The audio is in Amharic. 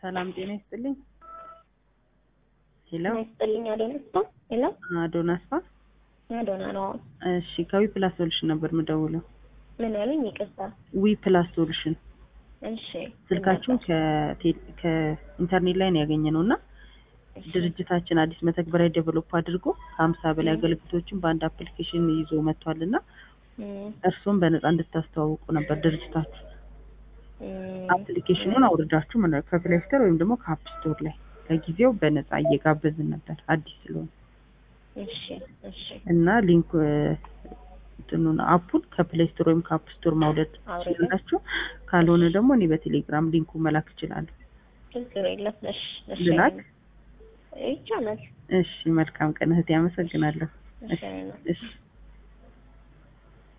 ሰላም ጤና ይስጥልኝ። ሄሎ ጤና ይስጥልኝ። አዶናስታ ሄሎ፣ አዶናስፋ። አዶና ነው። እሺ ከዊ ፕላስ ሶሉሽን ነበር የምደውለው። ምን ያሉኝ? ይቅርታ። ዊ ፕላስ ሶሉሽን እሺ፣ ስልካችሁን ከቴ- ከኢንተርኔት ላይ ነው ያገኘ ነው እና እሺ፣ ድርጅታችን አዲስ መተግበሪያ ዴቨሎፕ አድርጎ ከሀምሳ በላይ አገልግሎቶችን በአንድ አፕሊኬሽን ይዞ መጥቷል እና እም፣ እርስዎም በነፃ እንድታስተዋውቁ ነበር ድርጅታችሁ እም፣ አፕሊኬሽኑን አውርዳችሁ ምን ከፕሌይ ስቶር ወይም ደግሞ ከአፕ ስቶር ላይ ለጊዜው በነፃ እየጋበዝን ነበር አዲስ ስለሆነ እሺ፣ እሺ፣ እና ሊንክ እንትኑን አፑን ከፕሌይ ስቶር ወይም ከአፕ ስቶር ማውረድ አውርደን። ትችላላችሁ። ካልሆነ ደግሞ እኔ በቴሌግራም ሊንኩ መላክ እችላለሁ። ችግር የለም። እሺ፣ እሺ፣ ልላክ? ይቻላል። እሺ መልካም ቀን እህቴ፣ አመሰግናለሁ። እሺ፣ እሺ